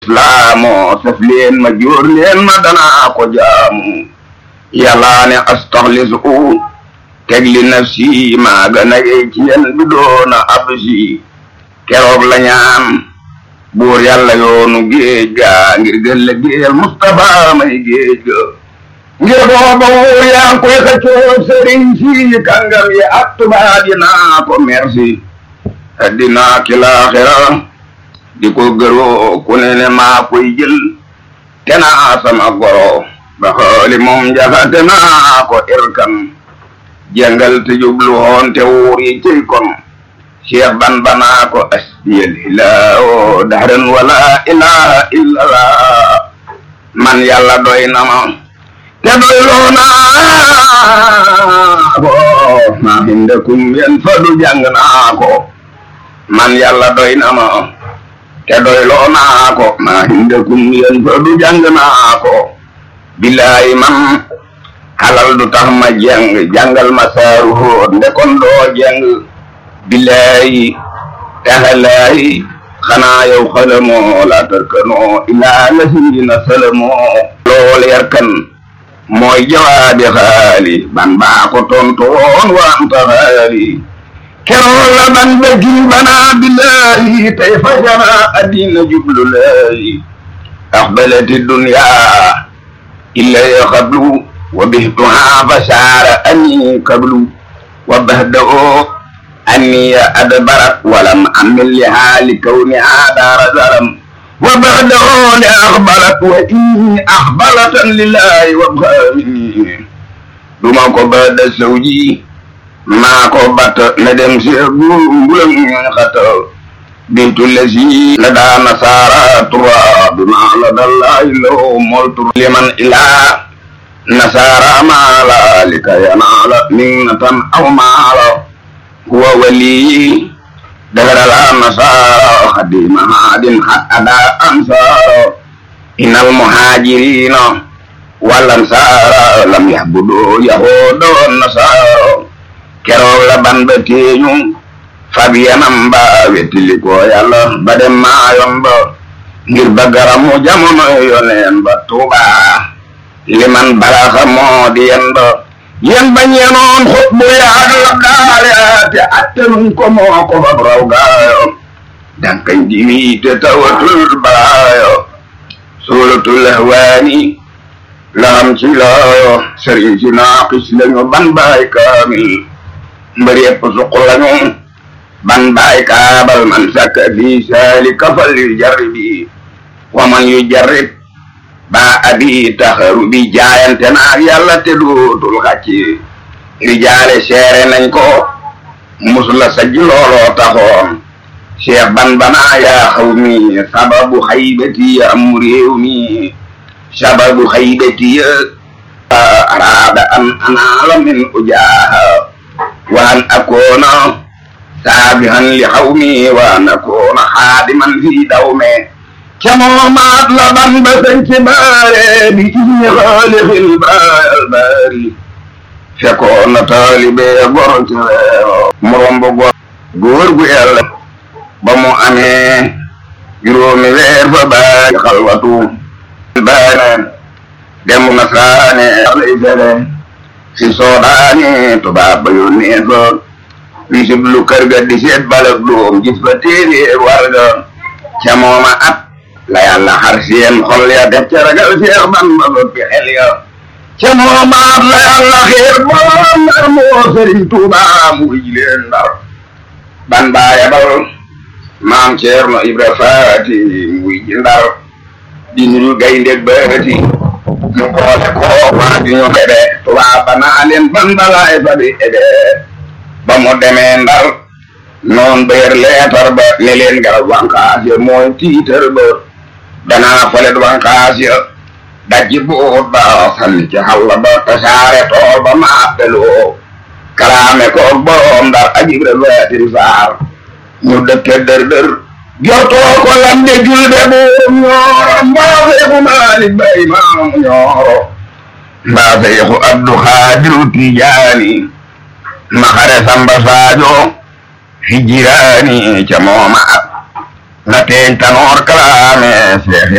islaamu saf leen ma jóor leen ma danaa ko jaamu yàllaa ne astaxlisu teg li nafsi maa gën a yey ci yen bi doona absi keroog la ñaan buur yàlla yoonu géej ga ngir gën la géel Mustafa may géej ga ngir booba wuur yaa ngi koy xëccoo sëriñ si kàngam yi ak tubaab yi naa ko merci addina ki laaxira di ko gëroo ku ne ne maa koy jël te naa sama goro ba xooli moom jaxate naa ko irkan jàngal te jublu woon te wuur yi cëy kon cheikh ban banaa ko asbiyal ilaaho dahran wala ilaha illallah man yàlla doy na ma te doy loo naa ko maa hindakum yen fadu jàng naa ko man yàlla doy na ma te doy loo naa ko maa hindakum yen fadu jàng naa ko billaay man halal du tax ma jàng jàngal ma saaru hóot ndekon doo jàng billaay taxalaay xanaa yow xalamoo la tarkanoo ilaa lasina salamoo lool yarkan mooy jawaabi xaali ban baa ko tontoon wanta xaali keroog la ban bëggi banaa billaay tey fajana addina jublu laay axbalati dunya illa xablu wa bihtuha fasaara ani kablu wa bahdao أني أدبرت ولم أمل لها لكونها دار زرم وبعده لأقبلت وإني أقبلت لله وابغاني دما ko بعد زوجي ما ko bat na dem si bulam xata bintu lasi لدى نصارى ترى بما لدى الله له ملت لمن إلى نصارى ما لا لكي ينال منة أو مالا هو ولي دهر الأنصار خديم هاد حد أدا أنصار إن المهاجرين والأنصار لم يعبدوا يهود والنصارى keroog la ban ba teeñu fab yanam ba wettili ko yàlla ba dem maayoon ba ngir ba garamu jamono yoneen ba tuuba liman balaxa moo di yen ba yen ba ñeenoon xut bu yaag la daale te attenuñ ko moo ko fab raw gaayo dankañ diwi te tawatul balaayo suuratul ahwaani laam ci laayo sëriñ si naaqis lañu ban baay kaamil mbër yëpp suq lañu ban baay kaabal man sakka fi saalika fal yu jarribi wa man yu jarrib ba abi taxaru bi jaayante naag yàlla te dootul xàcc rijaale seere nañ ko musula sajj looloo taxoon cheikh ban banaa yaa xaw mi sababu xaybati ya am réew mi sababu xaybati ya araada an anaala min ujaaha wa an akoona saabihan li xaw mi wa an akoona xaadiman fi dawme camoomaat la ban ba sañ ci baare bi ismi xaalixil baal baari fekkoon na taalibe gor ci reew mu romb gor góor gu yàlla ba mu amee juróomi weer fa baari xalwatu baane dem nasraane lay fere si soodaani tubaab ba yónnee fa wisib lu kër ga di seet balak doom gis fa téeréer warga camooma at la yàlla xar seen xol ya def ca ragal seex ban ba soppi xel ya ca moomaat la yàlla xiir borom ndar moo sëriñ tuuba mu wij leen ndar ban baa yabal maam ceerno ibra faati mu wij ndar di nuyu gaynde baati mu boole ko waa di ñu xebe tubaab ba naa leen ban balaay fa di ebe ba mu demee ndar noon beer leetar ba ne leen garab wankaas ya mooy tiitar ba danaa folet wankaas ya dajji buut ba sanni ci xalla ba tasaare tool ba ma appeloo kalaame koog boroom ndar ak ibra weetin saar ñu dëkke dër dër jotoo ko lamde julde buum ñooro mbaa feexu maalik bay maamu ñooro mbaa feexu abdu xaadiru tijaani maxare samba saajo hijiraani ca mooma la teeñ tanoor kalaame seexi